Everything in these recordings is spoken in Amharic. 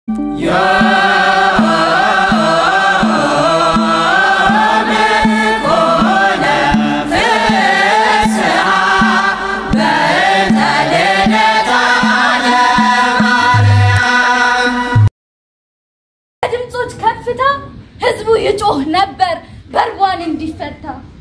ድምፆች ከፍታ ህዝቡ ይጮህ ነበር በርቧን እንዲፈታ።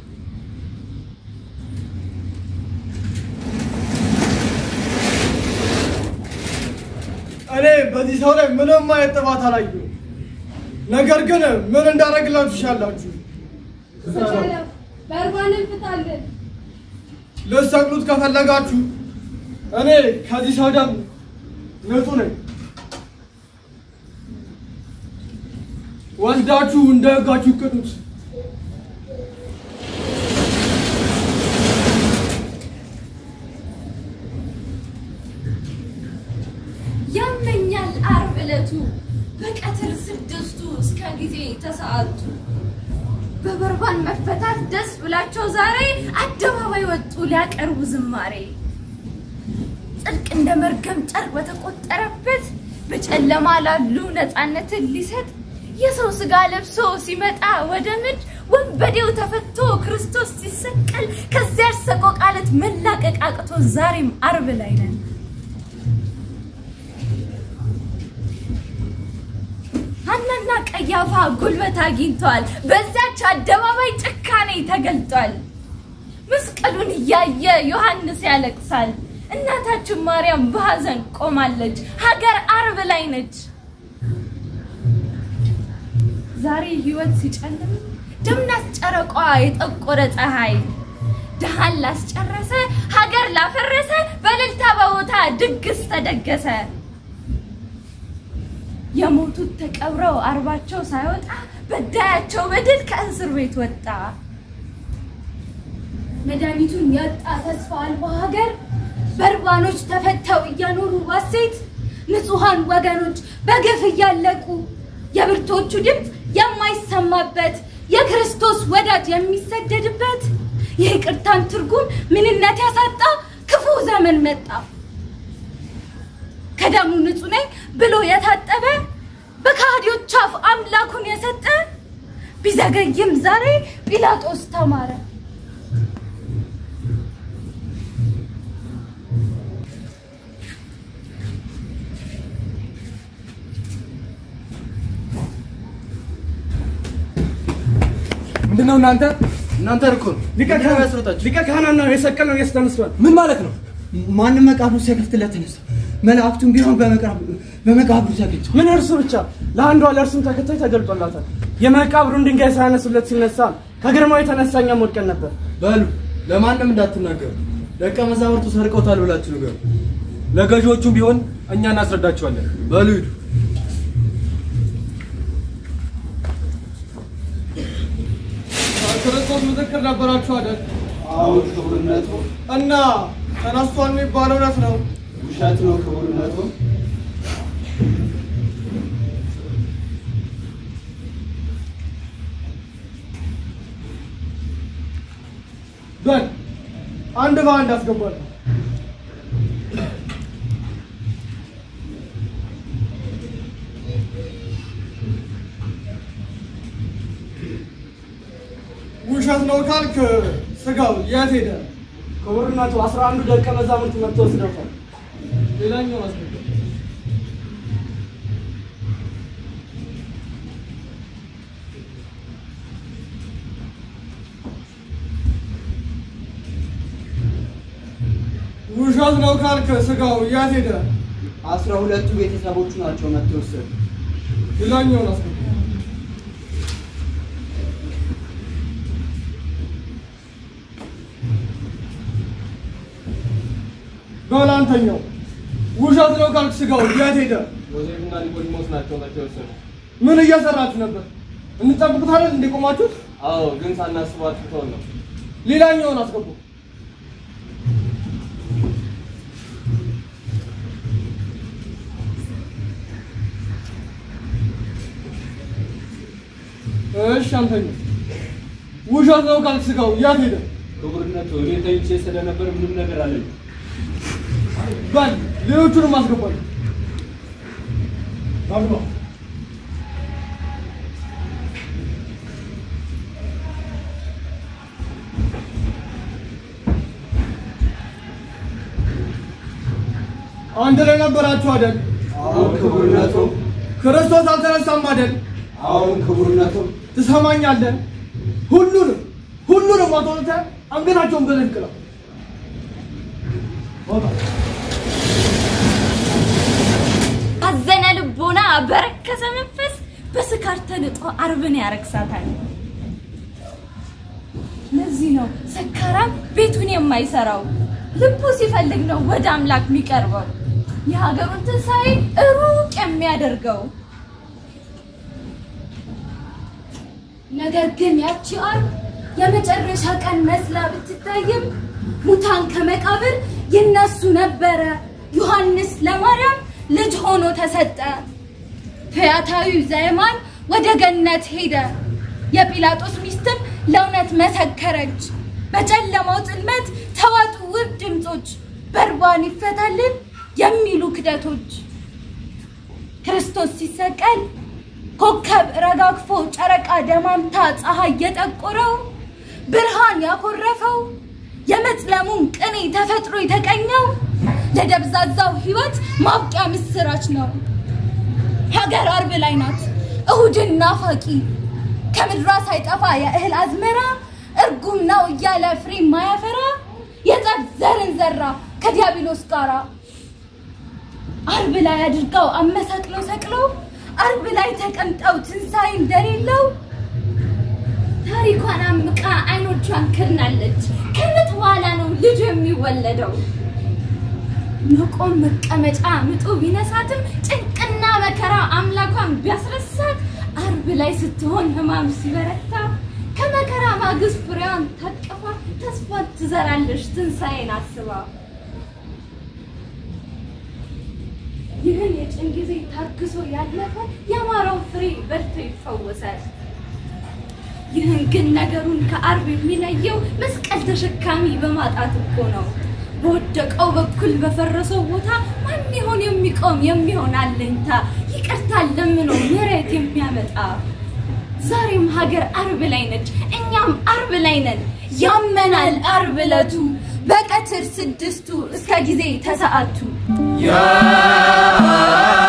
እኔ በዚህ ሰው ላይ ምንም አይነት ጥፋት አላየሁም። ነገር ግን ምን እንዳደረግላችሁ ይሻላችሁ? በርቧን እንፍታለን። ልትሰቅሉት ከፈለጋችሁ እኔ ከዚህ ሰው ደም ንጹህ ነኝ። ወስዳችሁ እንደ ህጋችሁ ቅጡት። ያመኛል አርብ ዕለቱ በቀትር ስድስቱ እስከ ጊዜ ተሰዓቱ በበርባን መፈታት ደስ ብላቸው ዛሬ አደባባይ ወጡ ሊያቀርቡ ዝማሬ ጽድቅ እንደ መርገም ጨርቅ በተቆጠረበት በጨለማ ላሉ ነፃነትን ሊሰጥ የሰው ስጋ ለብሶ ሲመጣ ወደ ምድር ወንበዴው ተፈቶ ክርስቶስ ሲሰቀል ከዚያች ሰቆቃ ዕለት መላቀቅ አቅቶ ዛሬም አርብ ላይ ነን። ሐናና ቀያፋ ጉልበት አግኝተዋል። በዚያች አደባባይ ጭካኔ ተገልጧል። መስቀሉን እያየ ዮሐንስ ያለቅሳል። እናታችን ማርያም በሐዘን ቆማለች። ሀገር አርብ ላይ ነች። ዛሬ ህይወት ሲጨልም ደምናት ጨረቋ የጠቆረ ፀሐይ ድሃን ላስጨረሰ ሀገር ላፈረሰ በእልልታ በቦታ ድግስ ተደገሰ። የሞቱት ተቀብረው አርባቸው ሳይወጣ በዳያቸው በድል ከእስር ቤት ወጣ። መድኃኒቱን ያጣ ተስፋ አልባ ሀገር በርባኖች ተፈተው እያኖሩ ባሴት ንጹሐን ወገኖች በግፍ እያለቁ የብርቶቹ ድምፅ የማይሰማበት የክርስቶስ ወዳጅ የሚሰደድበት የይቅርታን ትርጉም ምንነት ያሳጣ ክፉ ዘመን መጣ። ከደሙ ንጹህ ነኝ ብሎ የታጠበ በካህዲዎች አፍ አምላኩን የሰጠ ቢዘገይም ዛሬ ጲላጦስ ተማረ። ምንድነው እናንተ እናንተ እኮ ሊቀ ካህናት ሊቀ ካህናት ነው የሰቀልነው ኢየሱስ ተነስቷል። ምን ማለት ነው? ማንም መቃብሩ ሲከፍትለት ተነሳ። መላእክቱም ቢሆን በመቃብሩ ተገኝተው ምን እርሱ ብቻ ለአንዷ ለእርሱም ተከታይ ተገልጦላታል። የመቃብሩን ድንጋይ ሳያነሱለት ሲነሳ ከግርማው የተነሳ እኛም ወድቀን ነበር። በሉ ለማንም እንዳትናገሩ። ደቀ መዛሙርቱ ሰርቀውታል ብላችሁ ንገሩ። ለገዢዎቹም ቢሆን እኛ እናስረዳቸዋለን። በሉ ሂዱ። ክርስቶስ ምስክር ነበራችሁ አይደል? አሁን ክቡርነቱ እና ተነስቷል የሚባለው እውነት ነው። ውሸት ነው። ክቡርነቱ በል አንድ በአንድ አስገባለሁ። ውሸት ነው ካልክ ስጋው የት ሄደ? ክቡርነቱ አስራ አንዱ ደቀ መዛሙርት መጥቶ ወስደውታል። ሌላኛው አስገባ። ውሸት ነው ካልክ ስጋው የት ሄደ? አስራ ሁለቱ ቤተሰቦቹ ናቸው መጥተው ወሰዱ። ሌላኛውን አስገባ። በል አንተኛው ውሸት ነው ካልክ ስጋው የት ሄደ? ዮሴፍና ኒቆዲሞስ ናቸው መጥተው የወሰዱ። ምን እየሰራችሁ ነበር? እንጠብቁታለን እንዲቆማችሁ። አዎ፣ ግን ሳናስበው አጥፍተውን ነው። ሌላኛውን አስገቡ። እሺ አንተኛው ውሸት ነው ካልክ ስጋው የት ሄደ? ክቡርነቱ እኔ ተይቼ ስለነበር ምንም ነገር አለኝ። በል ሌሎቹንም አስገባለሁ። አግባ አንድ ላይ ነበራችሁ አይደል? አሁን ክቡርነቱ ክርስቶስ አልተነሳም አይደል? አሁን ክቡርነቱ ትሰማኛለህ? ሁሉንም ሁሉንም አውጥተህ አንገታቸውን በለንቅለው አዘነ ልቦና በረከሰ መንፈስ በስካር ተንጦ አርብን ያረክሳታል። ለዚህ ነው ሰካራም ቤቱን የማይሰራው ልቡ ሲፈልግ ነው ወደ አምላክ የሚቀርበው የሀገሩን ትንሣኤ ሩቅ የሚያደርገው። ነገር ግን ያቺ ዓርብ የመጨረሻ ቀን መስላ ብትታይም ሙታን ከመቃብር ይነሱ ነበረ። ዮሐንስ ለማርያም ልጅ ሆኖ ተሰጠ። ፈያታዊው ዘየማን ወደ ገነት ሄደ። የጲላጦስ ሚስትም ለእውነት መሰከረች። በጨለማው ጽልመት ተዋጡ ውብ ድምፆች፣ በርባን ይፈታልን የሚሉ ክደቶች። ክርስቶስ ሲሰቀል ኮከብ ረጋግፎ ጨረቃ ደማምታ ፀሐይ የጠቆረው ብርሃን ያኮረፈው የመጽለሙን ቅኔ ተፈጥሮ የተቀኘው ለደብዛዛው ሕይወት ማብቂያ ምስራች ነው። ሀገር ዓርብ ላይ ናት እሁድን ናፋቂ ከምድሯ ሳይጠፋ የእህል አዝመራ እርጉም ነው እያለ ፍሬ ማያፈራ የጠብ ዘርን ዘራ ከዲያብሎስ ጋራ ዓርብ ላይ አድርገው አመሳቅለው ሰቅለው ዓርብ ላይ ተቀምጠው ትንሣኤ እንደሌለው ታሪኳን አምቃ አይኖቿን ክርናለች። ከምጥ በኋላ ነው ልጁ የሚወለደው። መቆም መቀመጫ ምጡ ቢነሳትም ጭንቅና መከራ አምላኳን ቢያስረሳት ዓርብ ላይ ስትሆን ሕማም ሲበረታ ከመከራ ማግስት ፍሬዋን ታቅፋ ተስፋ ትዘራለች ትንሣኤን አስባ። ይህን የጭን ጊዜ ታግሶ ያለፈ የአማራው ፍሬ በልቶ ይፈወሳል። ይህን ግን ነገሩን ከዓርብ የሚለየው መስቀል ተሸካሚ በማጣት እኮ ነው። በወደቀው በኩል በፈረሰው ቦታ ማን ይሆን የሚቆም የሚሆን አለኝታ ይቅርታ ለምኖ ምሕረት የሚያመጣ ዛሬም ሀገር ዓርብ ላይ ነች፣ እኛም ዓርብ ላይ ነን። ያመናል ዓርብ ዕለቱ በቀትር ስድስቱ እስከ ጊዜ ተሰዓቱ ያ